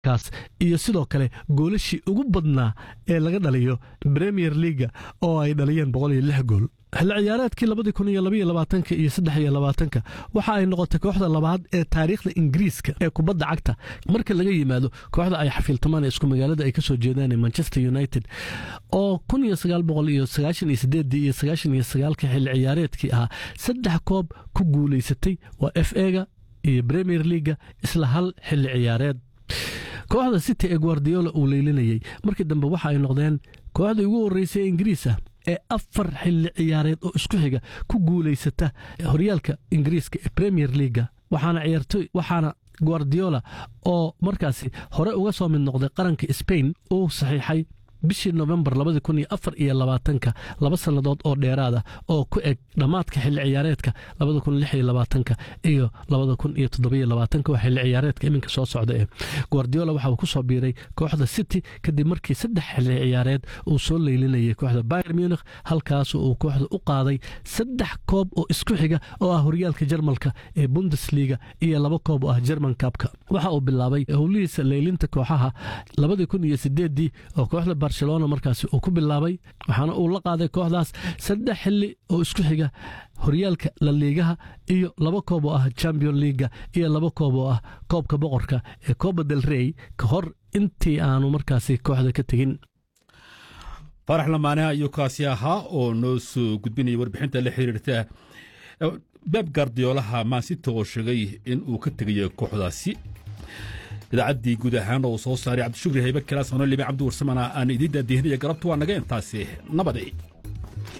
kaas iyo sidoo kale goolashii ugu badnaa ee laga dhaliyo premier leaga oo ay dhaliyeen boqol iyo lix gool xilli ciyaareedkii labadii kun iyo labaiyo labaatanka iyo saddex iyo labaatanka waxa ay noqotay kooxda labaad ee taariikhda ingiriiska ee kubadda cagta marka laga yimaado kooxda ay xafiiltamaan ee isku magaalada ay ka soo jeedaan ee manchester united oo kun iyo sagaal boqol iyo sagaashan iyo sideedii iyo sagaashan iyo sagaalka xilli ciyaareedkii ahaa saddex koob ku guulaysatay waa f ega iyo premier leaga isla hal xilli ciyaareed kooxda city ee guardiola uu leylinayey markii dambe waxa ay noqdeen kooxdii ugu horreysay ee ingiriis ah ee afar xilli ciyaareed oo isku xiga ku guulaysata horyaalka ingiriiska ee premier leaga waxaana ciyaartoy waxaana guardiola oo markaasi hore uga soo mid noqday qaranka spain uu saxiixay bishii novembar labadii kun iyo afar iyo labaatanka laba sannadood oo dheeraad ah oo ku eg dhammaadka xilli ciyaareedka labada kun lix iyo labaatanka iyo labada kun iyo toddobiyo labaatanka waa xilli ciyaareedka iminka soo socda ee guardiola waxa uu ku soo biiray kooxda city kadib markii saddex xilli ciyaareed uu soo leylinayay kooxda bayer munich halkaas uu kooxda u qaaday saddex koob oo isku xiga oo ah horyaalka jarmalka ee bundesliga iyo laba koob oo ah german kabka waxa uu bilaabay howlihiisa leylinta kooxaha labadii kun iyo sideedii oo kooxda barcelona markaasi uu ku bilaabay waxaana uu la qaaday kooxdaas saddex xilli oo isku xiga horyaalka la liigaha iyo laba koob oo ah champion leaga iyo laba koob oo ah koobka boqorka ee coba del rey ka hor intii aanu markaasi kooxda ka tegin farax lamaane ayuu kaasi ahaa oo noo soo gudbinaya warbixinta la xiriirta beb gardiyoolaha maansita oo sheegay in uu ka tegayo kooxdaasi idaacaddii guud ahaan oo soo saaray cabdishukri haybe kalaas anolime cabdi warsamana aan idiin daadihinaya galabta waa naga intaasi nabadey